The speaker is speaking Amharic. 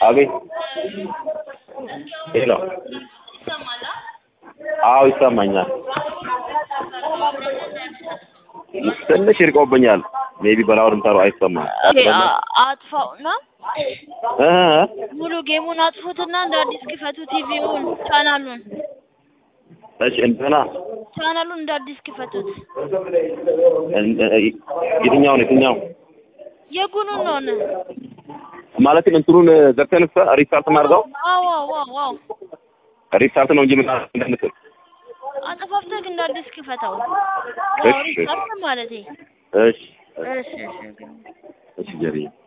አቤት ሄሎ አዎ ይሰማኛል ትንሽ ይርቀውብኛል ሜቢ በላውድ ምታሩ አይሰማም አጥፋውና እ ሙሉ ጌሙን አጥፉትና እንደ አዲስ ክፈቱ ቲቪውን ቻናሉን እሺ እንደገና ቻናሉን እንደ አዲስ ክፈቱት የትኛውን የትኛው የጉኑን ነው ነ ማለትም እንትኑን ዘግተን ሪስታርት ማድረገው አዎ አዎ አዎ አዎ ሪስታርት ነው እንጂ ምን እንደምትል አጠፋፍተህ እንደ አዲስ ክፈተው እሺ። ሪስታርት ማለቴ እሺ እሺ እሺ እሺ ጀሪ